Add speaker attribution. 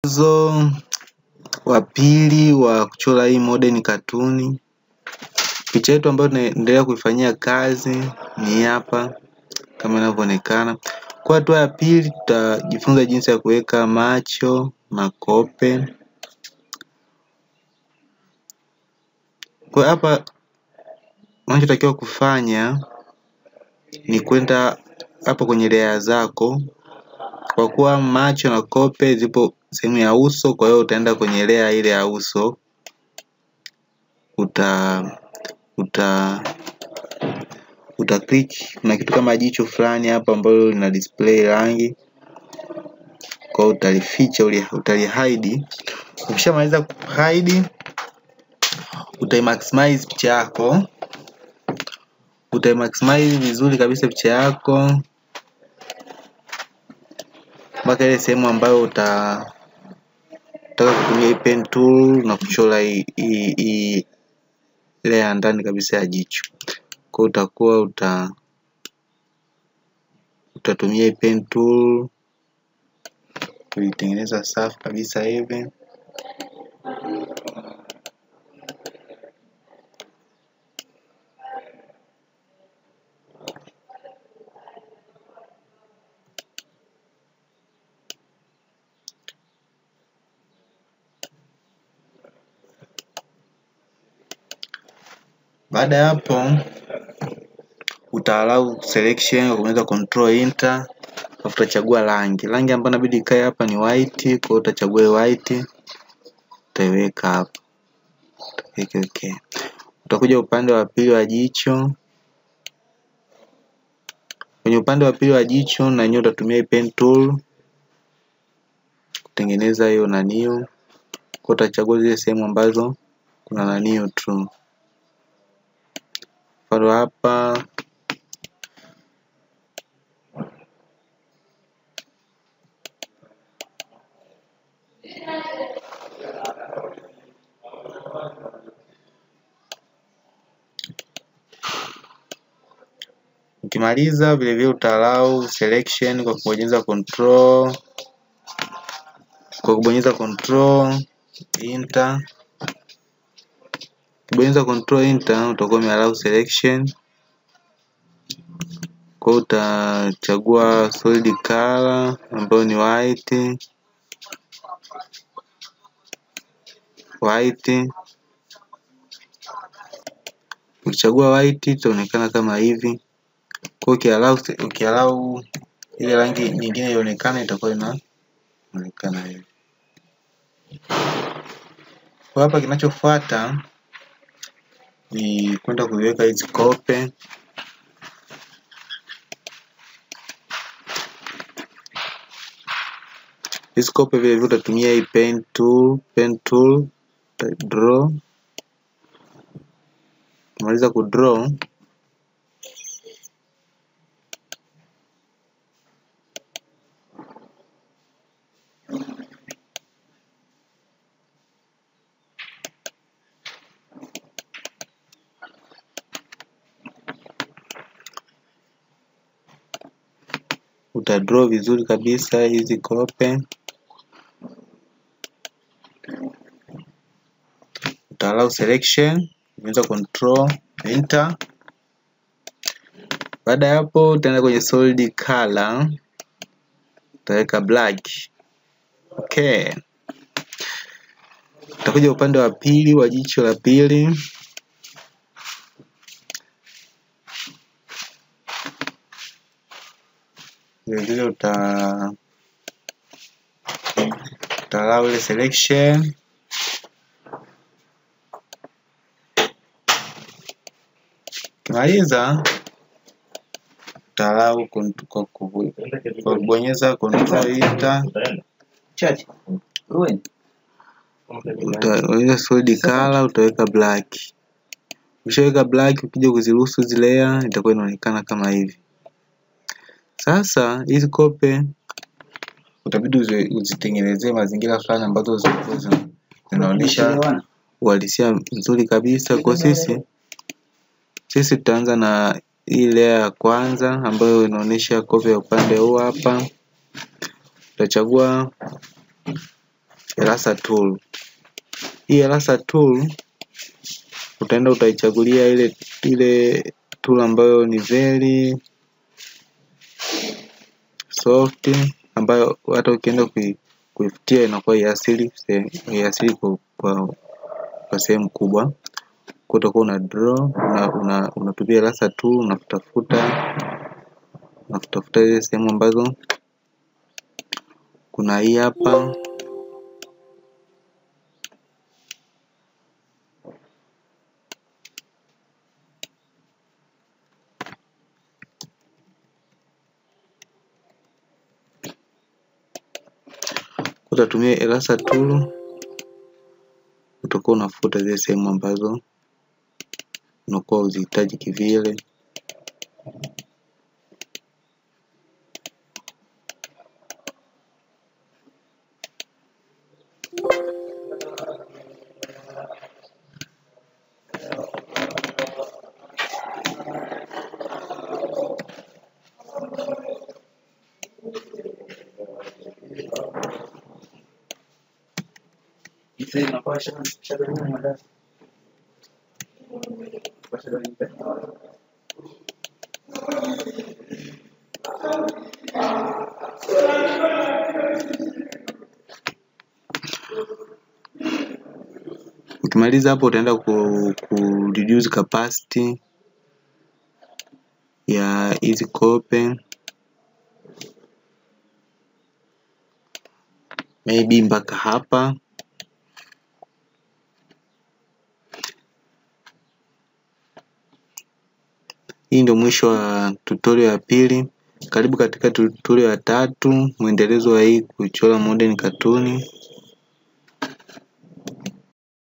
Speaker 1: Mwongozo wa pili wa kuchora hii modern katuni. Picha yetu ambayo tunaendelea kuifanyia kazi ni hapa kama inavyoonekana. Kwa hatua ya pili tutajifunza jinsi ya kuweka macho, makope. Kwa hapa unachotakiwa kufanya ni kwenda hapo kwenye layer zako, kwa kuwa macho na kope zipo sehemu ya uso, kwa hiyo utaenda kwenye layer ile ya uso uta uta uta click kuna kitu kama jicho fulani hapa ambalo lina display rangi, kwa hiyo utalificha utalihide. Ukishamaliza kuhide utaimaximize picha yako, utaimaximize vizuri kabisa picha yako mpaka ile sehemu ambayo uta utaka kutumia hii pen tool na kuchora hii hii layer ya ndani kabisa ya jicho. Kwa hiyo utakuwa uta utatumia hii pen tool kuitengeneza safi kabisa hivi. Baada ya hapo uta allow selection kwa kubonyeza control enter, alafu utachagua rangi. Rangi ambayo inabidi ikae hapa ni white, kwa hiyo utachagua hii white utaiweka hapa. Utaweka okay. Utakuja upande wa pili wa jicho. Kwenye upande wa pili wa jicho na yenyewe utatumia hii pen tool kutengeneza hiyo naniu. Kwa utachagua zile sehemu ambazo kuna naniu tu. Mfano hapa Ukimaliza vile vile uta allow selection kwa kubonyeza control kwa kubonyeza control enter. Ukibonyeza control enter utakuwa ume allow selection. Kwa hiyo utachagua solid color ambayo ni white white. Ukichagua white itaonekana kama hivi. Kwa hiyo ukiallow ile rangi nyingine ionekane itakuwa inaonekana hivi. Kwa hapa kinachofuata ni kwenda kuziweka hizi kope. Hizi kope vile vile utatumia hii pen tool, pen tool draw. Ukimaliza kudraw utadraw vizuri kabisa hizi kope. Uta allow selection, unaweza control enter. Baada ya hapo utaenda kwenye solid color, utaweka black. Okay. Utakuja upande wa pili wa jicho la pili. Vile vile uta uta allow ile selection Ukimaliza uta allow kwa kubonyeza control enter utaweka solid color utaweka black. Ukishaweka black ukija kuziruhusu hizi layer itakuwa inaonekana kama hivi. Sasa hizi kope utabidi uzitengenezee mazingira fulani ambazo zitakuwa zinaonyesha uhalisia mzuri kabisa. Kwa sisi sisi tutaanza na hii layer ya kwanza ambayo inaonyesha kope ya upande huu hapa. Utachagua Elasa tool. Hii Elasa tool utaenda utaichagulia ile ile tool ambayo ni very soft ambayo hata ukienda kui, kuifutia inakuwa iasili iasili kwa, kwa, kwa sehemu kubwa kwa utakuwa una draw una, una, unatumia Elasa tool unafutafuta unafutafuta ile sehemu ambazo kuna hii hapa utatumia Elasa tool utakuwa unafuta zile sehemu ambazo unakuwa uzihitaji kivile. Ukimaliza hapo utaenda ku, ku reduce capacity ya hizi kope maybe mpaka hapa. Hii ndio mwisho wa tutorial ya pili. Karibu katika tutorial ya tatu, mwendelezo wa hii kuchora modern katuni.